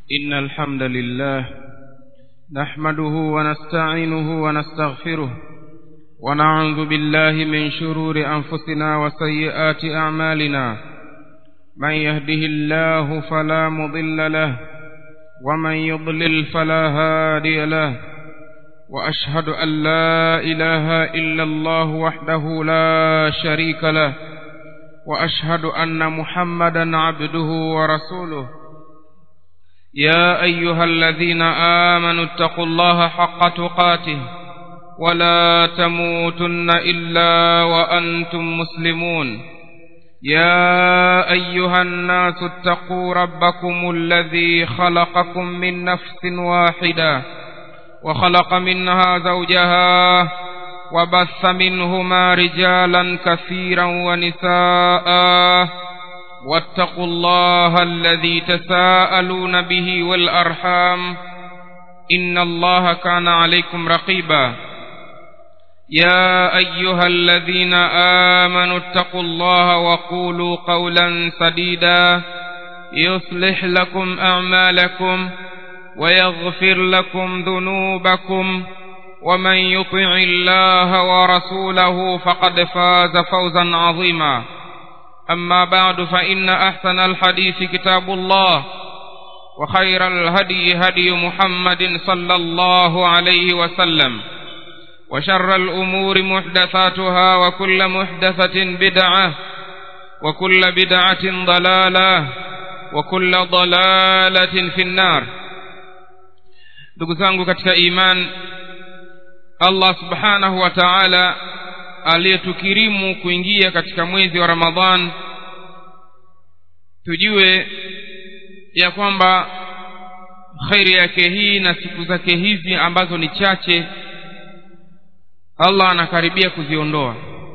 إن الحمد لله نحمده ونستعينه ونستغفره ونعوذ بالله من شرور أنفسنا وسيئات أعمالنا من يهده الله فلا مضل له ومن يضلل فلا هادي له وأشهد أن لا إله إلا الله وحده لا شريك له وأشهد أن محمدا عبده ورسوله يا أيها الذين آمنوا اتقوا الله حق تقاته ولا تموتن إلا وأنتم مسلمون يا أيها الناس اتقوا ربكم الذي خلقكم من نفس واحدة وخلق منها زوجها وبث منهما رجالا كثيرا ونساء واتقوا الله الذي تساءلون به والأرحام إن الله كان عليكم رقيبا يا أيها الذين آمنوا اتقوا الله وقولوا قولا سديدا يصلح لكم أعمالكم ويغفر لكم ذنوبكم ومن يطع الله ورسوله فقد فاز فوزا عظيما أما بعد فإن أحسن الحديث كتاب الله وخير الهدي هدي محمد صلى الله عليه وسلم وشر الأمور محدثاتها وكل محدثة بدعة وكل بدعة ضلالة وكل ضلالة في النار ndugu zangu katika iman allah subhanahu wa taala aliyetukirimu kuingia katika mwezi wa ramadhan tujue ya kwamba kheri yake hii na siku zake hizi ambazo ni chache allah anakaribia kuziondoa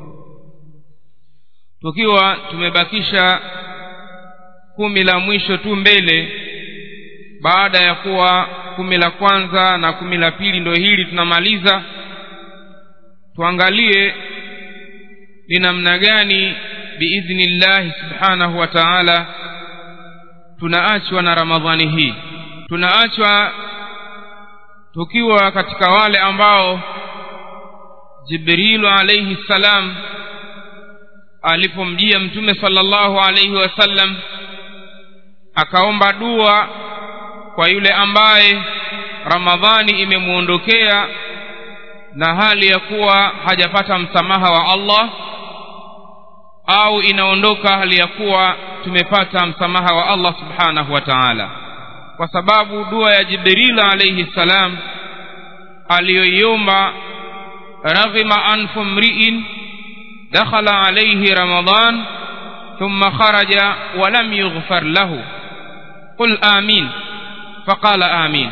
tukiwa tumebakisha kumi la mwisho tu mbele baada ya kuwa kumi la kwanza na kumi la pili ndo hili tunamaliza tuangalie ni namna gani biidhnillahi subhanahu wa taala tunaachwa na ramadhani hii tunaachwa tukiwa katika wale ambao jibrilu alaihi ssalam alipomjia mtume sallallahu alaihi wasallam akaomba dua kwa yule ambaye ramadhani imemwondokea na hali ya kuwa hajapata msamaha wa allah au inaondoka hali ya kuwa tumepata msamaha wa allah subhanahu wa taala kwa sababu dua ya jibril alaihi ssalam aliyoiomba raghima anfu mriin dakhala alaihi ramadan thumma kharaja walam yughfar lahu qul amin faqala amin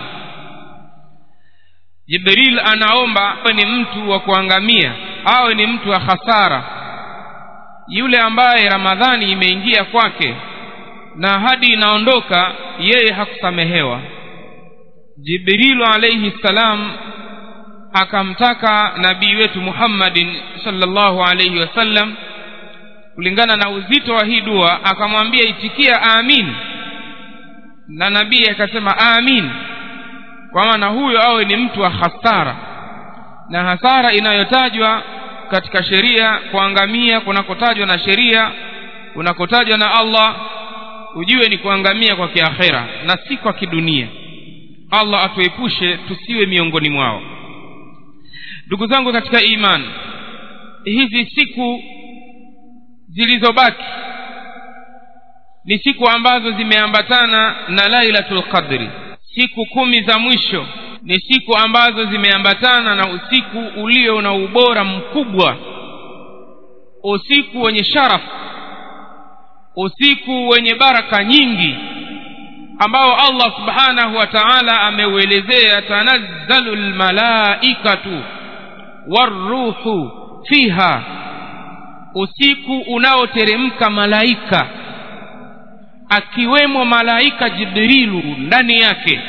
jibril anaomba awe ni mtu wa kuangamia awe ni mtu wa hasara yule ambaye ramadhani imeingia kwake na hadi inaondoka yeye hakusamehewa jibrilu alaihi ssalam akamtaka nabii wetu muhammadin salllahu alaihi wasallam kulingana na uzito wa hii dua akamwambia itikia amin na nabii akasema amin kwa maana huyo awe ni mtu wa hasara na hasara inayotajwa katika sheria kuangamia kunakotajwa na sheria kunakotajwa na allah ujue ni kuangamia kwa kiakhera na si kwa kidunia allah atuepushe tusiwe miongoni mwao ndugu zangu katika iman hizi siku zilizobaki ni siku ambazo zimeambatana na lailatul qadri siku kumi za mwisho ni siku ambazo zimeambatana na usiku ulio na ubora mkubwa usiku wenye sharaf usiku wenye baraka nyingi ambao allah subhanahu wa taala ameuelezea tanazzalu lmalaikatu waruhu fiha usiku unaoteremka malaika akiwemo malaika jibrilu ndani yake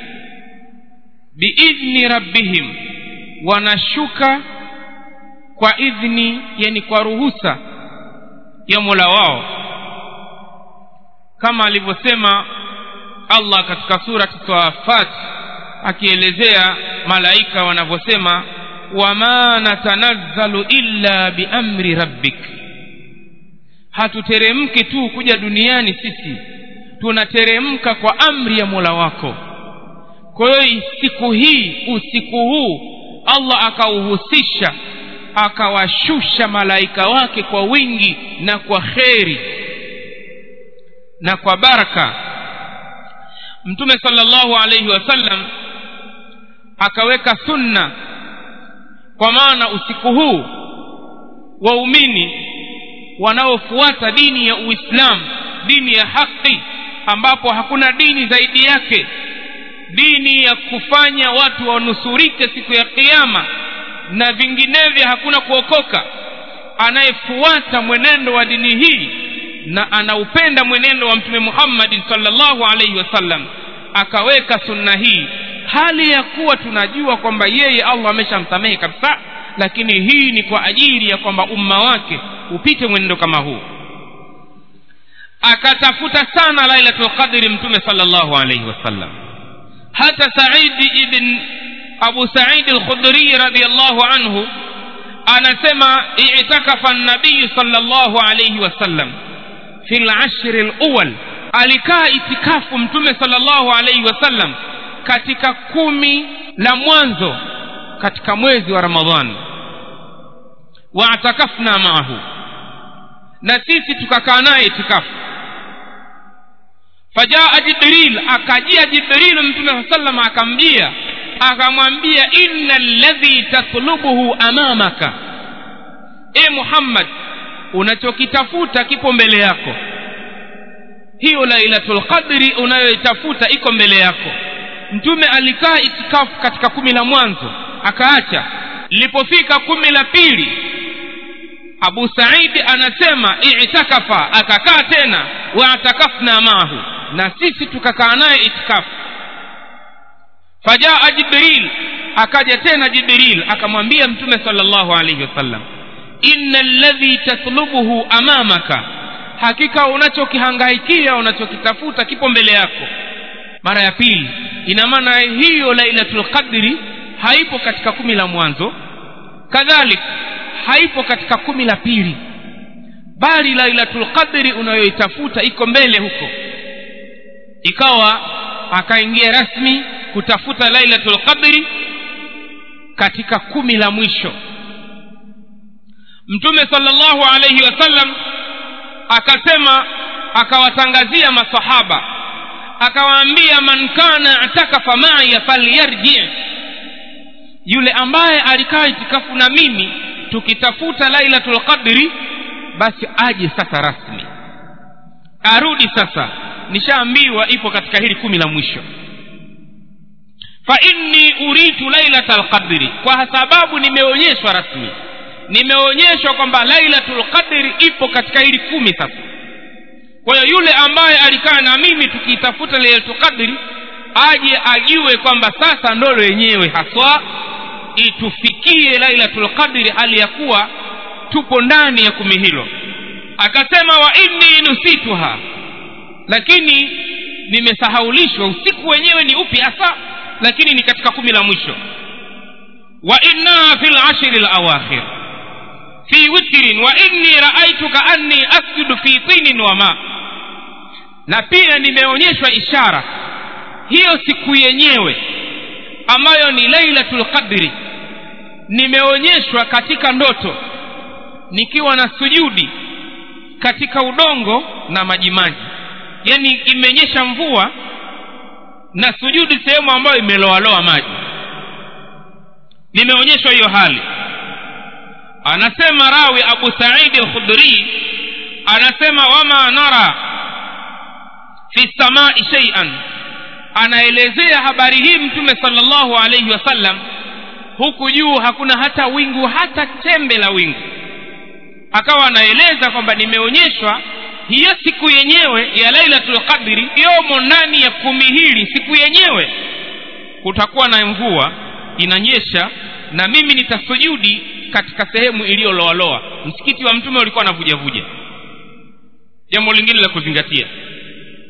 biidhni rabbihim wanashuka kwa idhni yani kwa ruhusa ya mola wao kama alivyosema allah katika surati safat akielezea malaika wanavyosema wama natanazzalu illa biamri rabbik hatuteremki tu kuja duniani sisi tunateremka kwa amri ya mola wako kwa hiyo siku hii usiku huu allah akauhusisha akawashusha malaika wake kwa wingi na kwa kheri na kwa baraka mtume sallallahu alaihi wasallam akaweka sunna kwa maana usiku huu waumini wanaofuata dini ya uislamu dini ya haki ambapo hakuna dini zaidi yake dini ya kufanya watu wanusurike siku ya kiama na vinginevyo hakuna kuokoka anayefuata mwenendo wa dini hii na anaupenda mwenendo wa mtume muhammadin salllahu alaihi wasallam akaweka sunna hii hali ya kuwa tunajua kwamba yeye allah ameshamsamehe kabisa lakini hii ni kwa ajili ya kwamba umma wake upite mwenendo kama huu akatafuta sana lailatul qadri mtume salllahu alaihi wasallam hata saidi ibn abu saidi lkhudrii radiallahu anhu anasema itakafa nabiyu salllahu alaihi wasallam fi lashri luwal alikaa itikafu mtume salllahu alaihi wasallam katika kumi la mwanzo katika mwezi wa ramadhani waatakafna maahu na sisi tukakaa naye itikafu fajaa jibril akajia jibril mtume saa sallam akamjia akamwambia inna ladhi tatlubuhu amamaka e muhammad unachokitafuta kipo mbele yako hiyo lailatul qadri unayoitafuta iko mbele yako mtume alikaa itikafu katika kumi la mwanzo akaacha lilipofika kumi la pili abu saidi anasema itakafa akakaa tena waatakafna maahu na sisi tukakaa naye itikafu fajaa jibril akaja tena jibril akamwambia mtume salllahu alaihi wasallam inna ladhi tatlubuhu amamaka hakika unachokihangaikia unachokitafuta kipo mbele yako mara ya pili ina maana hiyo lailatul qadri haipo katika kumi la mwanzo kadhalik haipo katika kumi la pili bali lailatul qadri unayoitafuta iko mbele huko ikawa akaingia rasmi kutafuta lailatul qadri katika kumi la mwisho mtume salllahu alaihi wasallam akasema akawatangazia masahaba akawaambia man kana atakafa maya falyarji yule ambaye alikaa itikafu na mimi tukitafuta lailatul qadri basi aje sasa rasmi arudi sasa nishaambiwa ipo katika hili kumi la mwisho fa inni uritu lailata lqadri kwa sababu nimeonyeshwa rasmi nimeonyeshwa kwamba lailatul qadri ipo katika hili kumi sasa kwa hiyo yule ambaye alikaa na mimi tukiitafuta lailatul qadri aje ajue kwamba sasa ndolo yenyewe haswa itufikie lailatul qadri hali ya kuwa tupo ndani ya kumi hilo akasema wa inni nusituha lakini nimesahaulishwa usiku wenyewe ni upi hasa lakini ni katika kumi la mwisho wa innaha fi lashri lawakhir fi witrin wa inni raaitu kaanni asjudu fi tinin wa ma na pia nimeonyeshwa ishara hiyo siku yenyewe ambayo ni lailatul qadri nimeonyeshwa katika ndoto nikiwa na sujudi katika udongo na majimaji yaani imeonyesha mvua na sujudi sehemu ambayo imeloaloa maji nimeonyeshwa hiyo hali anasema rawi abu saidi alkhudri anasema wama nara fi samai sheian anaelezea habari hii mtume salllahu alaihi wasallam huku juu hakuna hata wingu hata chembe la wingu akawa anaeleza kwamba nimeonyeshwa hiyo siku yenyewe ya lailatul qadri yomo ndani ya kumi hili siku yenyewe kutakuwa na mvua inanyesha na mimi nitasujudi katika sehemu iliyoloaloa msikiti wa mtume ulikuwa anavujavuja jambo lingine la kuzingatia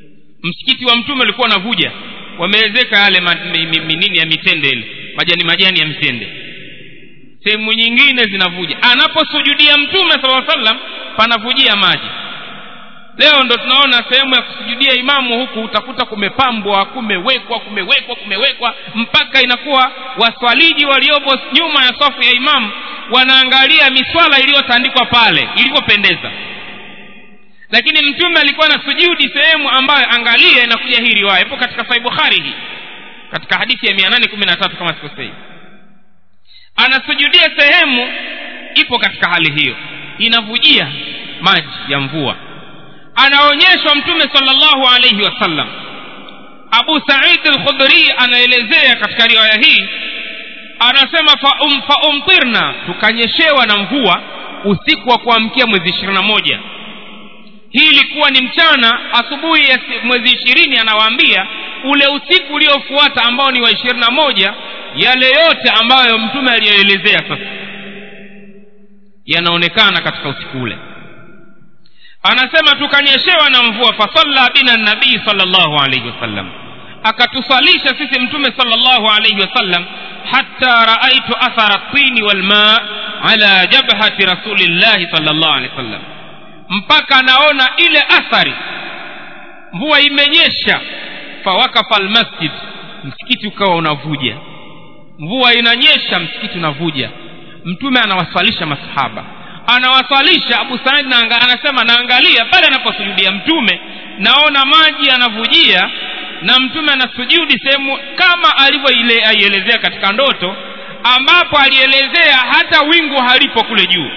msikiti wa mtume ulikuwa unavuja wameezeka yale ma- mi- mi- minini ya mitende ile majani majani ya mtende sehemu nyingine zinavuja anaposujudia mtume sala sallam panavujia maji leo ndo tunaona sehemu ya kusujudia imamu huku utakuta kumepambwa kumewekwa kumewekwa kumewekwa mpaka inakuwa waswaliji waliopo nyuma ya safu ya imamu wanaangalia miswala iliyotandikwa pale ilivyopendeza lakini mtume alikuwa na sujudi sehemu ambayo angalia inakuja hii riwaya ipo katika sahih bukhari hii katika hadithi ya mia nane kumi na tatu kama sikosei anasujudia sehemu ipo katika hali hiyo inavujia maji ya mvua anaonyeshwa mtume salllahu alaihi wasallam abu said lkhudhuri anaelezea katika riwaya hii anasema faum, faumtirna tukanyeshewa na mvua usiku wa kuamkia mwezi ishirini na moja hii ilikuwa ni mchana asubuhi ya si- mwezi ishirini anawaambia ule usiku uliofuata ambao ni wa ishirini na moja yale yote ambayo mtume aliyoelezea sasa yanaonekana katika usiku ule anasema tukanyeshewa na mvua fasalla bina nabii salllahu alaihi wasallam akatusalisha sisi mtume salllahu alaihi wasallam hatta raaitu athara tini walma ala jabhati rasulillahi salllahu alehi wasallam mpaka naona ile athari mvua imenyesha fawakafa almasjid msikiti ukawa unavuja mvua inanyesha msikiti unavuja mtume anawaswalisha masahaba anawaswalisha abu said na anga, anasema naangalia pale anaposujudia mtume naona maji yanavujia na mtume anasujudi sehemu kama alivyoielezea katika ndoto ambapo alielezea hata wingu halipo kule juu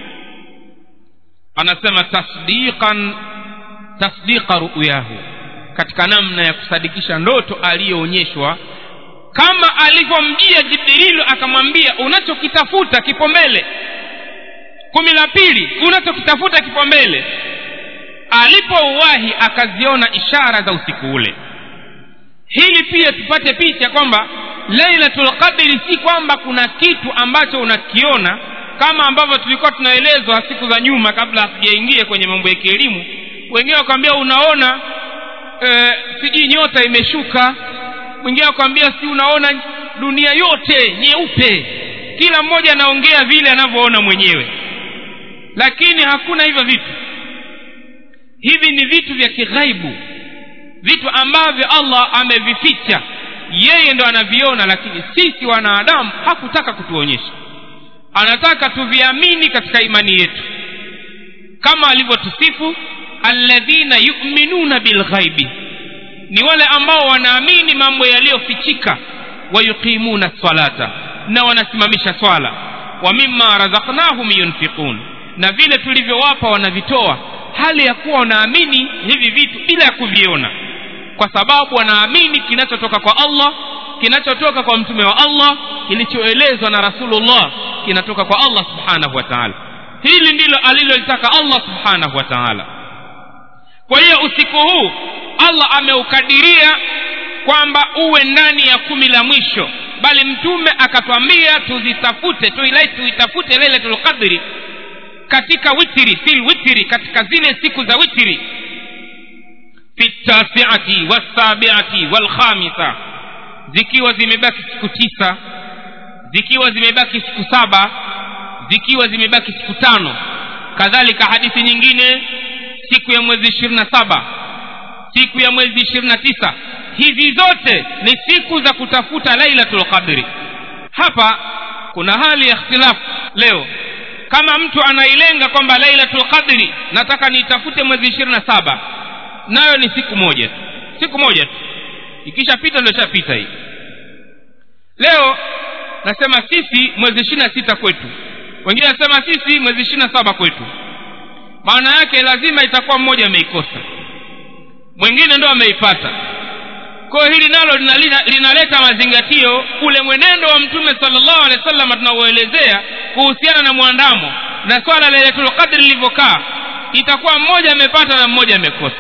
anasema tasdiqan tasdiqa ruyahu katika namna ya kusadikisha ndoto aliyoonyeshwa kama alivyomjia jibrilu akamwambia unachokitafuta kipo mbele kumi la pili unachokitafuta kipo mbele alipouwahi akaziona ishara za usiku ule hili pia tupate picha kwamba lailatul qadri si kwamba kuna kitu ambacho unakiona kama ambavyo tulikuwa tunaelezwa siku za nyuma kabla hatujaingia kwenye mambo ya kielimu wengine wakwambia unaona e, sijui nyota imeshuka mwingine akwambia si unaona dunia yote nyeupe kila mmoja anaongea vile anavyoona mwenyewe lakini hakuna hivyo vitu hivi ni vitu vya kighaibu vitu ambavyo allah amevificha yeye ndo anaviona lakini sisi wanadamu hakutaka kutuonyesha anataka tuviamini katika imani yetu kama alivyotusifu alladhina yuminuna bilghaibi ni wale ambao wanaamini mambo yaliyofichika wayuqimuna salata na wanasimamisha swala wa mimma razaknahum yunfiqun na vile tulivyowapa wanavitoa hali ya kuwa wanaamini hivi vitu bila ya kuviona kwa sababu wanaamini kinachotoka kwa allah kinachotoka kwa mtume wa allah kilichoelezwa na rasulullah kinatoka kwa allah subhanahu wa taala hili ndilo alilolitaka allah subhanahu wa taala kwa hiyo usiku huu allah ameukadiria kwamba uwe ndani ya kumi la mwisho bali mtume akatwambia tuzitafute tuilai tuitafute lailatul qadri katika witiri fil witiri katika zile siku za witiri fi tasiati wasabiati walkhamisa zikiwa zimebaki siku tisa zikiwa zimebaki siku saba zikiwa zimebaki siku tano kadhalika hadithi nyingine siku ya mwezi ishirini na saba siku ya mwezi ishirini na tisa hizi zote ni siku za kutafuta lailatul qadri hapa kuna hali ya ikhtilafu leo kama mtu anailenga kwamba lailatul qadri nataka niitafute mwezi ishirini na saba nayo ni siku moja tu siku moja tu ikishapita ndio ishapita hii leo nasema sisi mwezi ishirini na sita kwetu wengine nasema sisi mwezi ishirini na saba kwetu maana yake lazima itakuwa mmoja ameikosa mwingine ndo ameipata kwayo hili nalo linaleta lina mazingatio ule mwenendo wa mtume salllahu alehi wa sallam tunaoelezea kuhusiana na mwandamo na swala lailatul qadri lilivyokaa itakuwa mmoja amepata na mmoja amekosa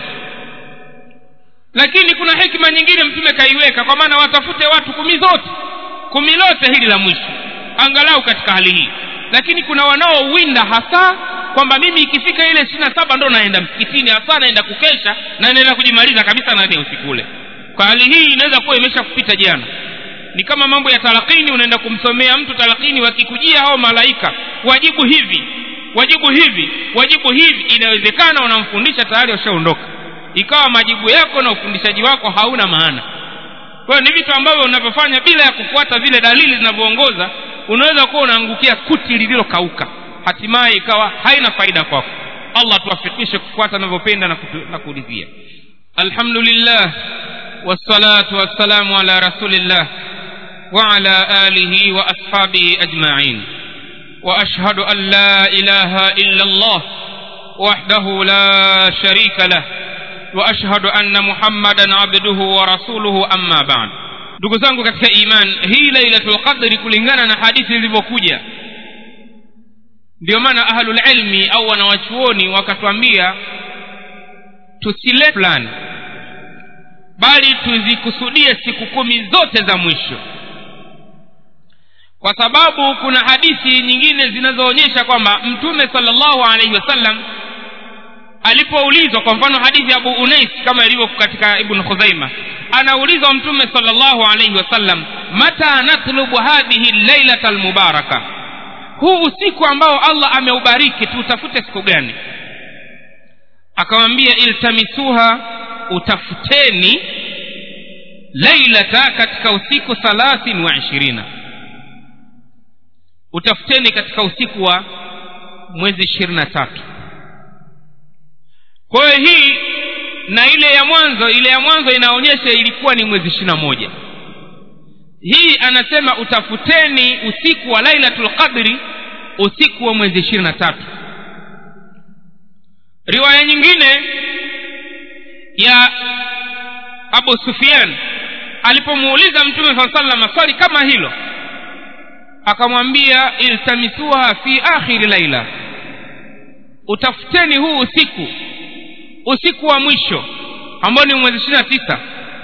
lakini kuna hikma nyingine mtume kaiweka kwa maana watafute watu kumi zote kumi lote hili la mwisho angalau katika hali hii lakini kuna wanaowinda hasa kwamba mimi ikifika ile ishiri na saba ndo naenda msikitini hasa naenda kukesha na naenda kujimaliza kabisa ndani ya usiku ule kwa hali hii inaweza kuwa imesha kupita jana ni kama mambo ya talakini unaenda kumsomea mtu talakini wakikujia hao malaika wajibu hivi wajibu hivi wajibu hivi inawezekana unamfundisha tayari washaondoka ikawa majibu yako na ufundishaji wako hauna maana kwa hiyo ni vitu ambavyo unavyofanya bila ya kufuata vile dalili zinavyoongoza unaweza kuwa unaangukia kuti lililokauka hatimaye ikawa haina faida kwako allah tuwafikishe kufuata anavyopenda na, kutu- na kuridhia alhamdulillah wassalatu wassalamu ala rasulillah وعلى آله وأصحابه أجمعين وأشهد أن لا إله إلا الله وحده لا شريك له وأشهد أن محمدا عبده ورسوله أما بعد ndugu zangu katika iman hii lailatul qadri kulingana na hadithi zilivyokuja ndio maana ahlulilmi au wanawachuoni wakatwambia tusile fulani bali tuzikusudie siku kumi zote za mwisho kwa sababu kuna hadithi nyingine zinazoonyesha kwamba mtume salllahu alaihi wasallam alipoulizwa kwa mfano hadithi ya abu unais kama ilivyo katika ibn khuzaima anaulizwa mtume salllahu alaihi wasallam mata natlubu hadhihi lailata lmubaraka huu usiku ambao allah ameubariki tuutafute siku gani akamwambia iltamisuha utafuteni lailata katika usiku thalathin wa ishirina utafuteni katika usiku wa mwezi ishirini na tatu kwa hiyo hii na ile ya mwanzo ile ya mwanzo inaonyesha ilikuwa ni mwezi ishiri na moja hii anasema utafuteni usiku wa lailatul qadri usiku wa mwezi ishirini na tatu riwaya nyingine ya abu sufian alipomuuliza mtume saa salama swali kama hilo akamwambia iltamisuha fi akhiri laila utafuteni huu usiku usiku wa mwisho ambao ni mwezi ishiri na tisa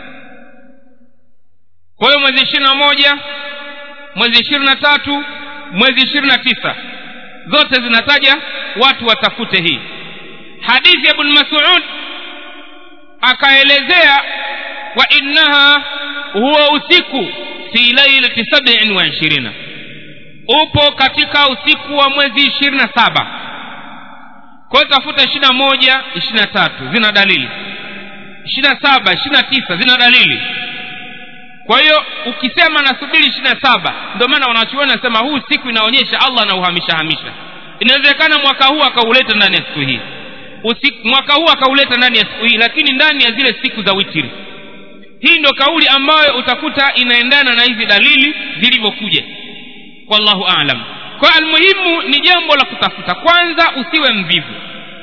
kwa hiyo mwezi ishiri na moja mwezi ishirini na tatu mwezi ishirini na tisa zote zinataja watu watafute hii hadithi ya ibn masud akaelezea wa innaha huwa usiku fi lailati sabiin wa ishirina upo katika usiku wa mwezi ishirini na saba kwa hiyo tafuta ishiri na moja ishiri na tatu zina dalili ishiri na saba ishiri na tisa zina dalili kwa hiyo ukisema nasubiri ishiri na saba ndio maana wanachuoni nasema huu siku inaonyesha allah anauhamisha hamisha inawezekana mwaka huu akauleta ndani ya siku hii usiku, mwaka huu akauleta ndani ya siku hii lakini ndani ya zile siku za witiri hii ndio kauli ambayo utakuta inaendana na hizi dalili zilivyokuja wallahu alam kwa almuhimu ni jambo la kutafuta kwanza usiwe mvivu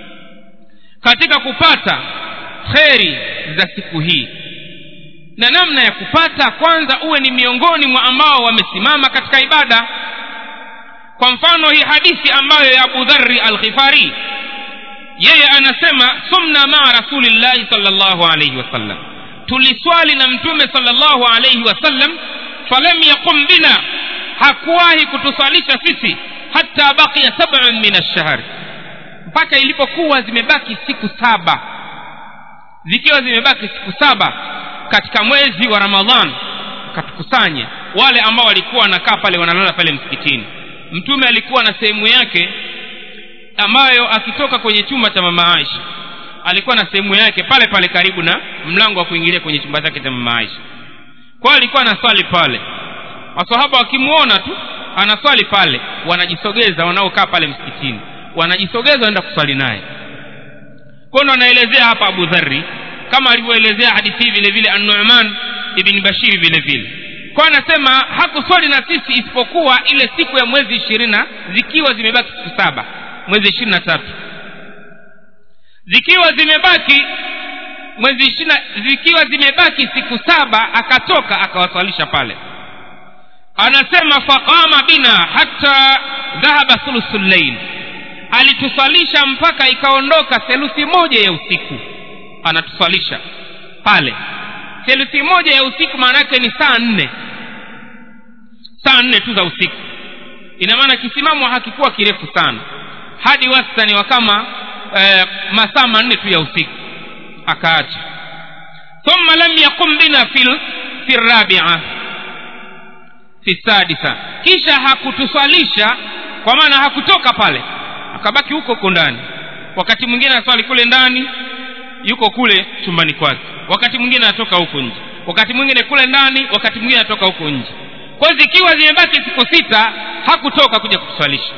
katika kupata kheri za siku hii na namna ya kupata kwanza uwe ni miongoni mwa ambao wamesimama katika ibada kwa mfano hii hadithi ambayo ya abu dhari alghifari yeye anasema sumna maa rasulillahi salllahu alaihi wasallam tuliswali na mtume salllahu alaihi wasallam falam yaqum bina hakuwahi kutuswalisha sisi hata baqiya sabun min alshahri mpaka ilipokuwa zimebaki siku saba zikiwa zimebaki siku saba katika mwezi wa ramadhan akatukusanya wale ambao walikuwa wanakaa pale wanalala pale msikitini mtume alikuwa na sehemu yake ambayo akitoka kwenye chumba cha mama aisha alikuwa na sehemu yake pale pale karibu na mlango wa kuingilia kwenye chumba chake cha mama aisha kwao alikuwa anaswali pale masahaba wakimwona tu anaswali pale wanajisogeza wanaokaa pale msikitini wanajisogeza wanaenda kuswali naye kwao ndo anaelezea hapa abu dhari kama alivyoelezea hadithi hii vile vile anuman ibni bashiri vile vile kwa anasema hakuswali na sisi isipokuwa ile siku ya mwezi ishirina zikiwa zimebaki siku saba mwezi ishirini na tatu zikiwa zimebaki mwezi ishirina zikiwa zimebaki siku saba akatoka akawaswalisha pale anasema faqama bina hata dhahaba thuluthu llail alituswalisha mpaka ikaondoka theluthi moja ya usiku anatuswalisha pale theluthi moja ya usiku maana yake ni saa nne saa nne tu za usiku ina maana kisimamo hakikuwa kirefu sana hadi wastani wa kama e, masaa manne tu ya usiku akaacha thumma lam yaqum bina fil fi rabia fi sadisa kisha hakutuswalisha kwa maana hakutoka pale akabaki huko huko ndani wakati mwingine aswali kule ndani yuko kule chumbani kwake wakati mwingine anatoka huko nje wakati mwingine kule ndani wakati mwingine anatoka huko nje kwa hiyo zikiwa zimebaki siku sita hakutoka kuja kutuswalisha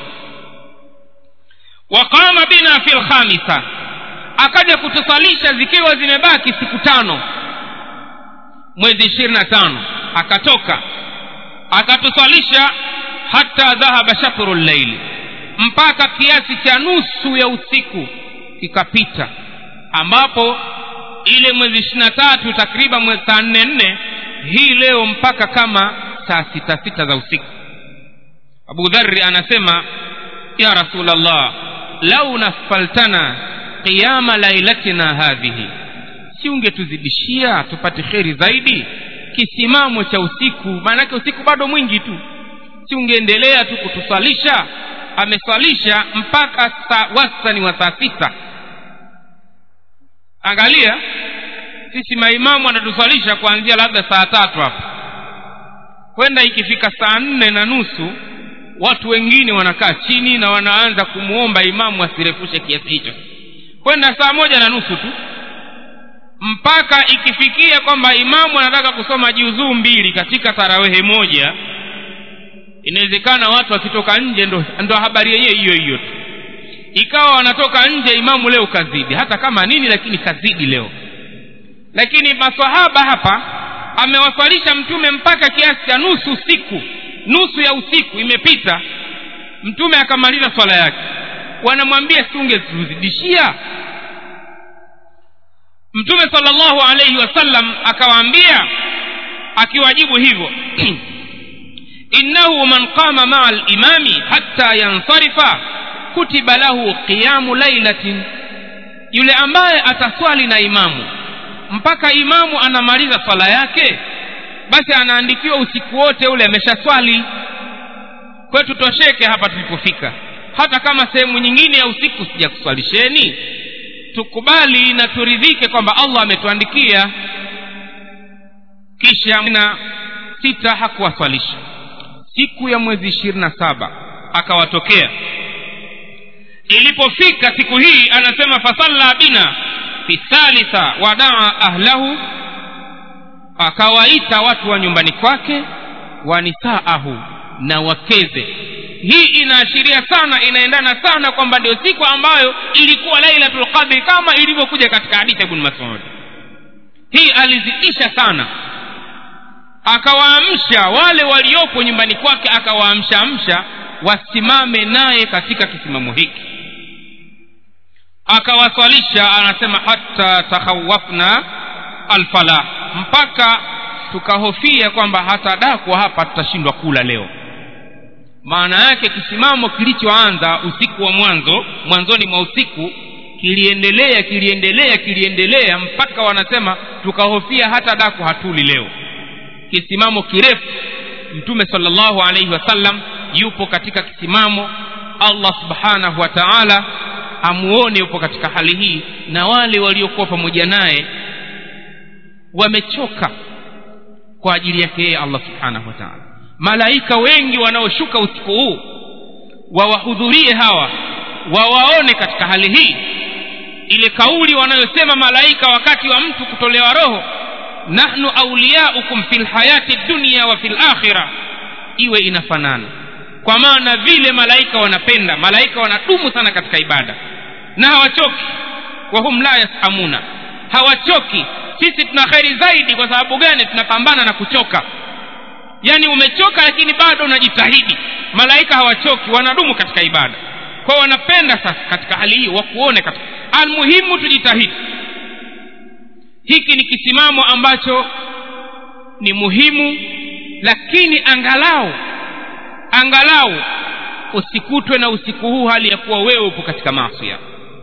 waqama bina fi lkhamisa akaja kutusalisha zikiwa zimebaki siku tano mwezi ishirini na tano akatoka akatusalisha hata dhahaba shatru llaili mpaka kiasi cha nusu ya usiku kikapita ambapo ile mwezi ishiri na tatu takriban mwezi saa nne nne hii leo mpaka kama saa sita sita za usiku abu dhari anasema ya rasulllah lau nafaltana qiyama lailatina hadhihi si ungetuzidishia tupate kheri zaidi kisimamo cha usiku maanake usiku bado mwingi tu si ungeendelea tu kutusalisha ameswalisha mpaka saa wastani wa saa sita angalia sisi maimamu anatuswalisha kuanzia labda saa tatu hapa kwenda ikifika saa nne na nusu watu wengine wanakaa chini na wanaanza kumwomba imamu asirefushe kiasi hicho kwenda saa moja na nusu tu mpaka ikifikia kwamba imamu anataka kusoma juzuu mbili katika tarawehe moja inawezekana watu wakitoka nje ndo, ndo habari yenyewe hiyo hiyo tu ikawa wanatoka nje imamu leo kazidi hata kama nini lakini kazidi leo lakini masahaba hapa amewaswalisha mtume mpaka kiasi cha nusu usiku nusu ya usiku imepita mtume akamaliza swala yake wanamwambia siungezidishia mtume salllahu alaihi wasallam akawaambia akiwajibu hivyo innahu man qama maa limami hatta yansarifa kutiba lahu qiyamu lailatin yule ambaye ataswali na imamu mpaka imamu anamaliza swala yake basi anaandikiwa usiku wote ule ameshaswali kwetu tosheke hapa tulipofika hata kama sehemu nyingine ya usiku sijakuswalisheni tukubali na turidhike kwamba allah ametuandikia kisha na sita hakuwaswalisha siku ya mwezi ishirini na saba akawatokea ilipofika siku hii anasema fasalla bina fi thalitha wadaa ahlahu akawaita watu wa nyumbani kwake wa nisaahu na wakeze hii inaashiria sana inaendana sana kwamba ndio siku ambayo ilikuwa lailatul qadri kama ilivyokuja katika hadithi ya ibn masud hii alizidisha sana akawaamsha wale waliopo nyumbani kwake akawaamsha amsha wasimame naye katika kisimamo hiki akawaswalisha anasema hata takhawafna alfalah mpaka tukahofia kwamba hata dakwa hapa tutashindwa kula leo maana yake kisimamo kilichoanza usiku wa mwanzo mwanzoni mwa usiku kiliendelea kiliendelea kiliendelea mpaka wanasema tukahofia hata daku hatuli leo kisimamo kirefu mtume salllahu alaihi wasallam yupo katika kisimamo allah subhanahu wa taala amuone yupo katika hali hii na wale waliokuwa pamoja naye wamechoka kwa ajili yake yeye allah subhanahu wa taala malaika wengi wanaoshuka usiku huu wawahudhurie hawa wawaone katika hali hii ile kauli wanayosema malaika wakati wa mtu kutolewa roho nahnu auliyaukum fi lhayati dunia wa fi lakhira iwe inafanana kwa maana vile malaika wanapenda malaika wanadumu sana katika ibada na hawachoki wahum la yasamuna hawachoki sisi tuna kheri zaidi kwa sababu gani tunapambana na kuchoka yaani umechoka lakini bado unajitahidi malaika hawachoki wanadumu katika ibada kwao wanapenda sasa katika hali hii wakuone katika almuhimu tujitahidi hiki ni kisimamo ambacho ni muhimu lakini angalau angalau usikutwe na usiku huu hali ya kuwa wewe upo katika maasia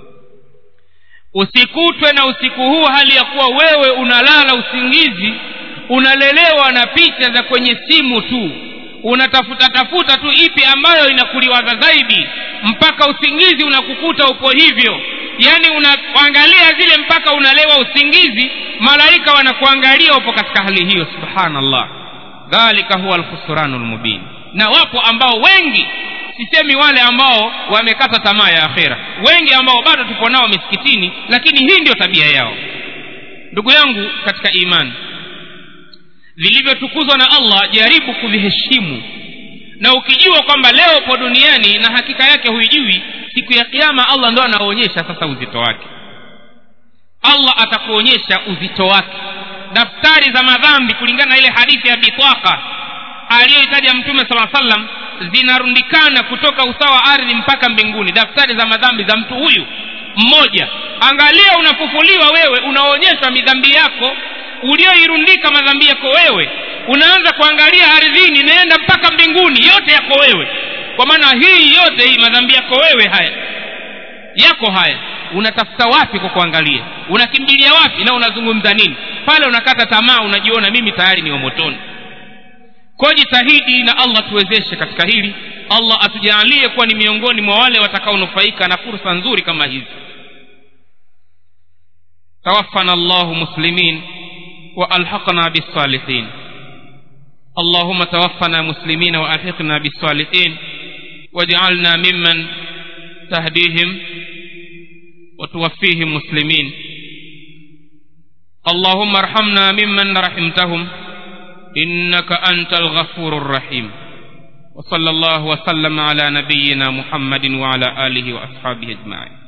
usikutwe na usiku huu hali ya kuwa wewe unalala usingizi unalelewa na picha za kwenye simu tu unatafuta tafuta tu ipi ambayo inakuliwaza zaidi mpaka usingizi unakukuta upo hivyo yaani unaangalia zile mpaka unalewa usingizi malaika wanakuangalia upo katika hali hiyo subhanallah dhalika huwa alkhusranu lmubin na wapo ambao wengi sisemi wale ambao wamekata tamaa ya akhera wengi ambao bado tupo nao misikitini lakini hii ndio tabia yao ndugu yangu katika imani vilivyotukuzwa na allah jaribu kuviheshimu na ukijua kwamba leo upo duniani na hakika yake huijui siku ya kiama allah ndo anaonyesha sasa uzito wake allah atakuonyesha uzito wake daftari za madhambi kulingana na ile hadithi ya bitwaka aliyoitaja mtume sala salam zinarundikana kutoka usawa wa ardhi mpaka mbinguni daftari za madhambi za mtu huyu mmoja angalia unafufuliwa wewe unaonyeshwa midhambi yako ulioirundika madhambi yako wewe unaanza kuangalia ardhini inaenda mpaka mbinguni yote yako wewe kwa maana hii yote hii madhambi yako wewe haya yako haya unatafuta wapi kwa kuangalia unakimbilia wapi na unazungumza nini pale unakata tamaa unajiona mimi tayari ni motoni kwa jitahidi na allah tuwezeshe katika hili allah atujaalie kuwa ni miongoni mwa wale watakaonufaika na fursa nzuri kama hizi توفنا الله مسلمين والحقنا بالصالحين اللهم توفنا مسلمين والحقنا بالصالحين واجعلنا ممن تهديهم وتوفيهم مسلمين اللهم ارحمنا ممن رحمتهم انك انت الغفور الرحيم وصلى الله وسلم على نبينا محمد وعلى اله واصحابه اجمعين